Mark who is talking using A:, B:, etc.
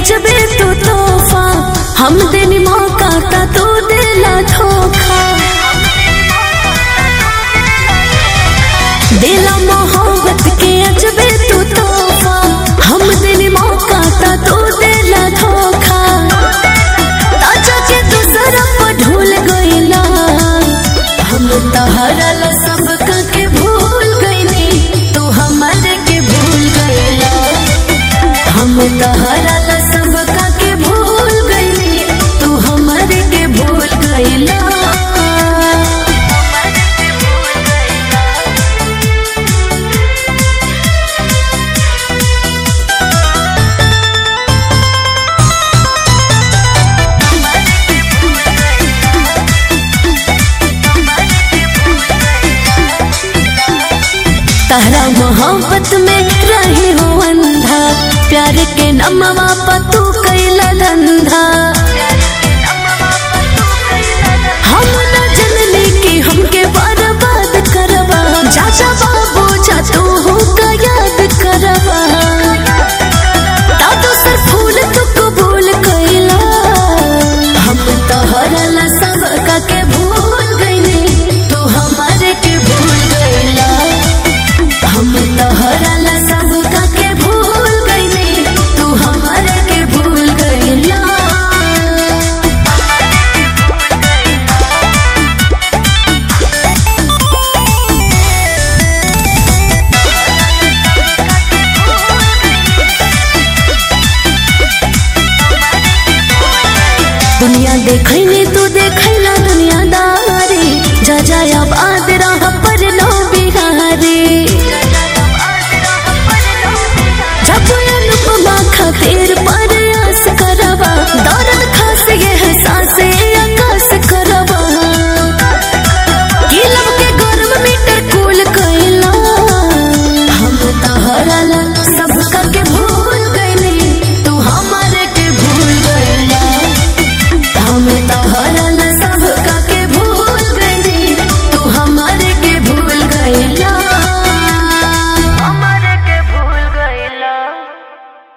A: अजबे तू तोहफा हम देनी मौका ता तू दिला धोखा दिला मोहब्बत के अजबे तू तोहफा हम देनी मौका ता तू दिला धोखा ताजा के दूसरा पर ढूल गईला हम तहरा ला सब के भूल गईनी तू हमारे के भूल गईला हम तहरा ला सब के भूल गईली तू हमारे के भूल गईला तहरा मोहब्बत में रहे हो अंधा प्यार के नमवा पतू कैला धंधा हम न जनली कि हमके बर्बाद करबा चाचा बाबू जा तू हो का याद करबा दादू सर फूल तू कबूल कैला हम तोहरा ला सब का के भूल गईली तू हमारे के भूल गईला हम तोहरा ला सब का के भूल गईली तू हमारे के भूल गईला दुनिया देखैली तू देखैला दुनियादारी जा जा